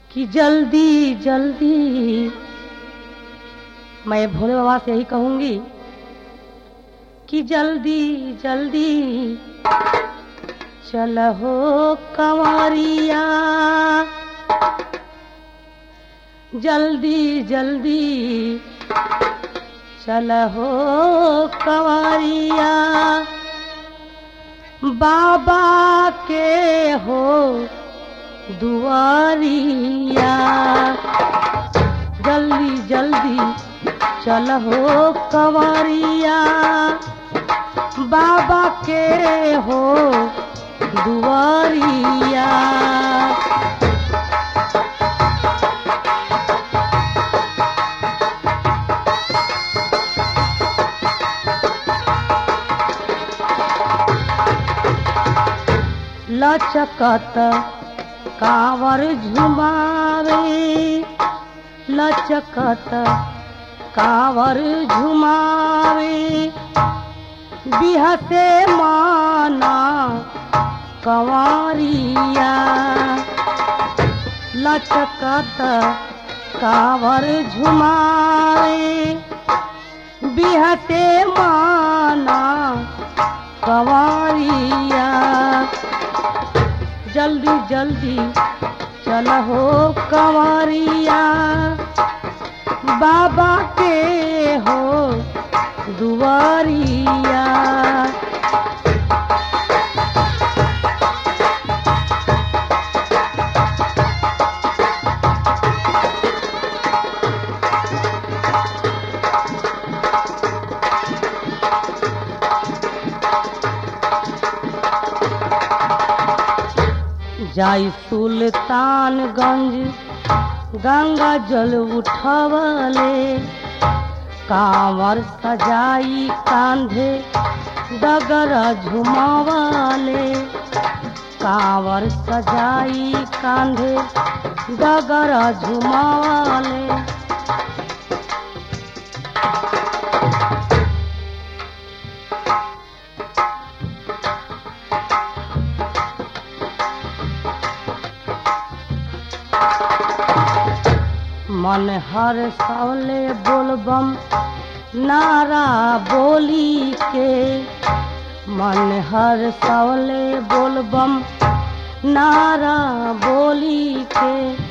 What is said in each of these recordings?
कि जल्दी जल्दी मैं भोले बाबा से यही कहूंगी कि जल्दी जल्दी चल हो कंवरिया जल्दी जल्दी चल हो कंवरिया बाबा के हो दुआरिया जल्दी जल्दी चल हो कंवरिया बाबा के हो दुआरिया लचकत कावर झुमावे लचकत कावर झुमावे बिहते माना कंवरिया लचकत कावर झुमावे बिहते माना कंवरिया जल्दी जल्दी चल हो कंवरिया बाबा के हो दुआरिया जाई सुल्तानगंज गंगा जल उठवले कांवर सजाई कांधे डगर झुमावले कांवर सजाई कांधे डगर झुमावले मन हर सवले बोलबम नारा बोली के मन हर सवले बोलबम नारा बोली के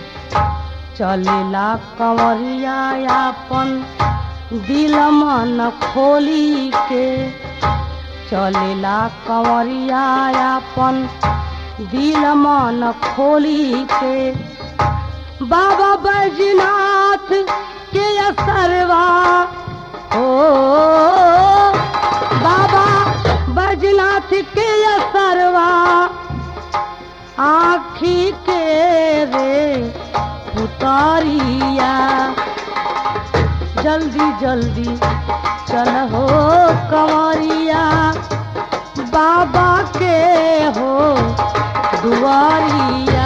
चलेला कंवरिया अपन दिल मन खोली के चलेला कंवरिया अपन दिल मन खोली के बाबा बैजनाथ के असरवा ओ बाबा बैजनाथ के असरवा आखी के रे उतारिया जल्दी जल्दी चल हो कंवरिया बाबा के हो दुआरिया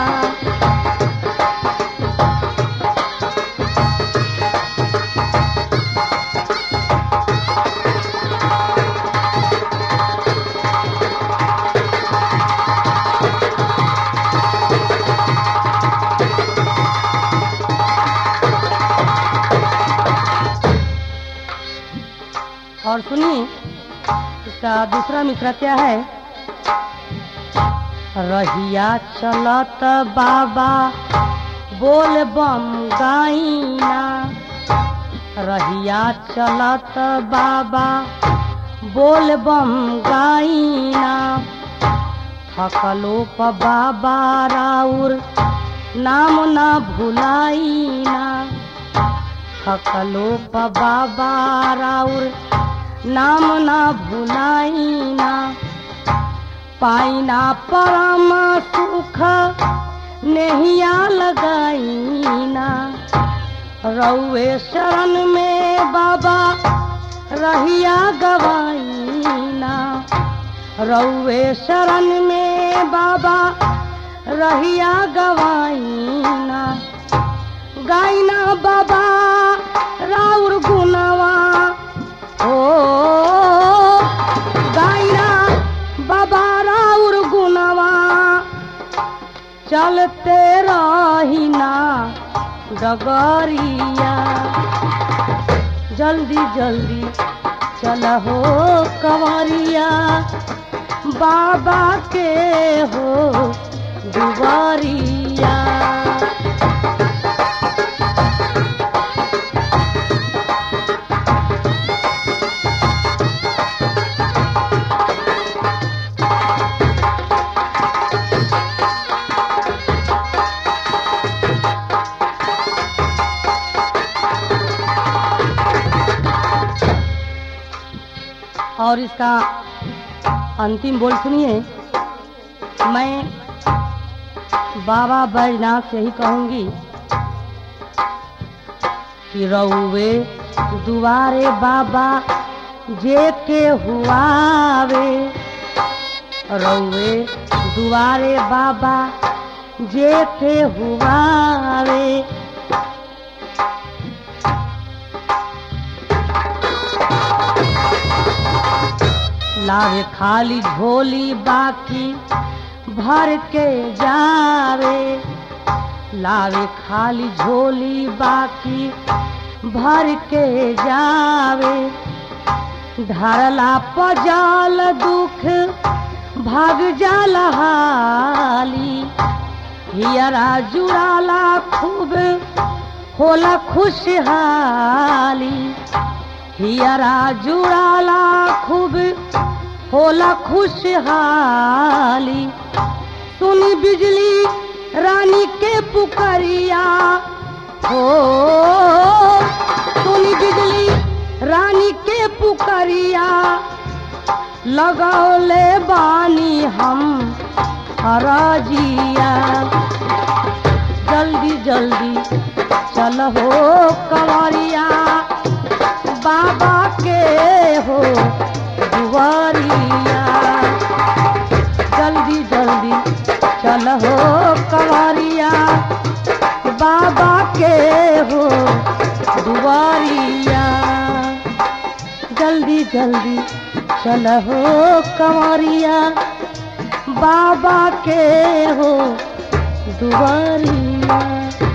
और सुनिए इसका दूसरा मिश्रा क्या है रहिया चलत बाबा बोल बम गाइना रहिया चलत बाबा बोल बम गाइना थकलो प बाबा राउर नाम ना भुलाइना थकलो प बाबा राउर नाम ना भुलाइना पाइना परम सुख नहिया लगाइना रउए शरण में बाबा रहिया गवाइना रउए शरण में बाबा रहिया गवाइना गाइना बाबा राउर गुनवा ओ गाइना बाबा राउर गुनवा चलते रही ना डगरिया जल्दी जल्दी चल हो कंवरिया बाबा के हो दुआरिया और इसका अंतिम बोल सुनिए मैं बाबा बैजनाथ से ही कहूंगी कि रउवे दुआरे बाबा जे के हुआवे रउवे दुआरे बाबा जे के हुआवे लावे खाली झोली बाकी भर के जावे लावे खाली झोली बाकी भर के जावे धरला पजाल दुख भाग जाल हाली हियरा जुड़ाला खूब होला खुशहाली हियरा जुड़ाला खूब होला खुशहाली सुनी बिजली रानी के पुकरिया हो सुनी बिजली रानी के पुकरिया लगौले बानी हम हराजिया जल्दी जल्दी चल हो कंवरिया बाबा के हो दुआरिया जल्दी जल्दी चल हो कंवरिया बाबा के हो दुआरिया जल्दी जल्दी चल हो कंवरिया बाबा के हो दुआरिया